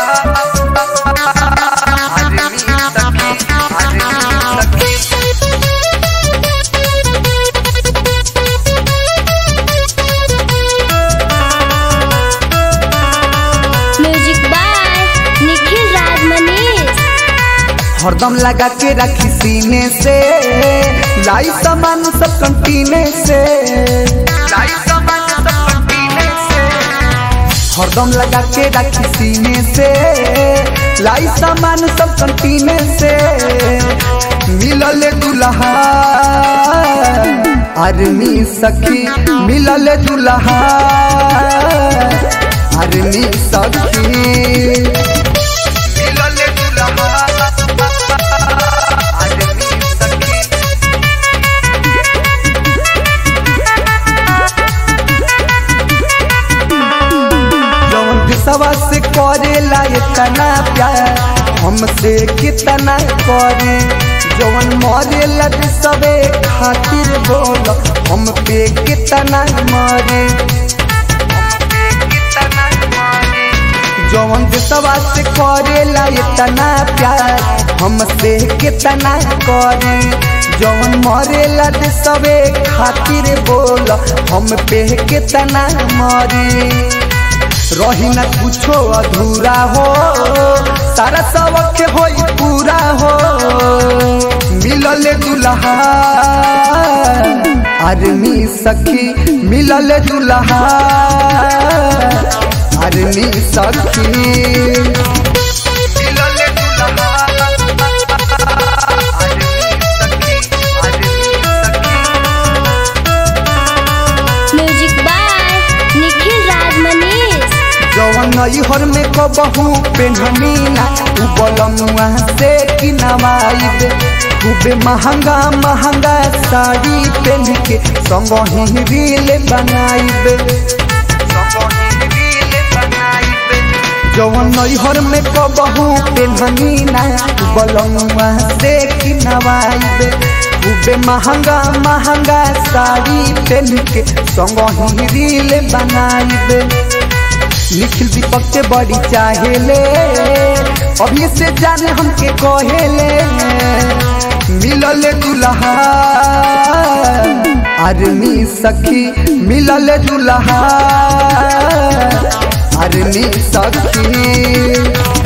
आदमी सखी आदमी सखी म्यूजिक बाय निखिल राज मनीष हरदम लगा के रखी सीने से लाई सामान सब कंटीने से लाई सामान सब कंटीने से हरदम लगा के रखी सीने से लाई सामान सब कंटीने से मिलल दुल्हा आर्मी सखी मिलल दुल्हा आर्मी सखी मिलल दुल्हा आदमी सखी जौन दिशवा से करेला इतना प्यार हमसे कितना करे जौन मरेला दिशवे खातिर बोल हम पे कितना मरे जौन दिशवा से करेला इतना प्यार हमसे कितना करे जौन मरेला दिशवे खातिर बोल हम पे कितना मरे रही न कुछो अधूरा हो सारा सबक हो पूरा हो मिलल दुल्हा आदमी सखी मिलल दुल्हा आदमी सखी मिलल दुल्हा आदमी सखी आदमी सखी म्यूजिक बाय निखिल राज मनीष जवन नैहर में कबहू पेन्हनीना उ बलमुआ से किनवाइबे खूबे महंगा महंगा साड़ी पहन के संग ही रील बनाइबे जवन नैहर में कबहू पेन्हनीना उ बलमुआ से किनवाइबे खूबे महंगा महंगा साड़ी पहन के संग ही रील बनाइबे निखिल दीपक के बड़ी चाहेले अभी से जाने हमके कहेले मिलल दुल्हा आर्मी सखी मिलल दुल्हा आर्मी सखी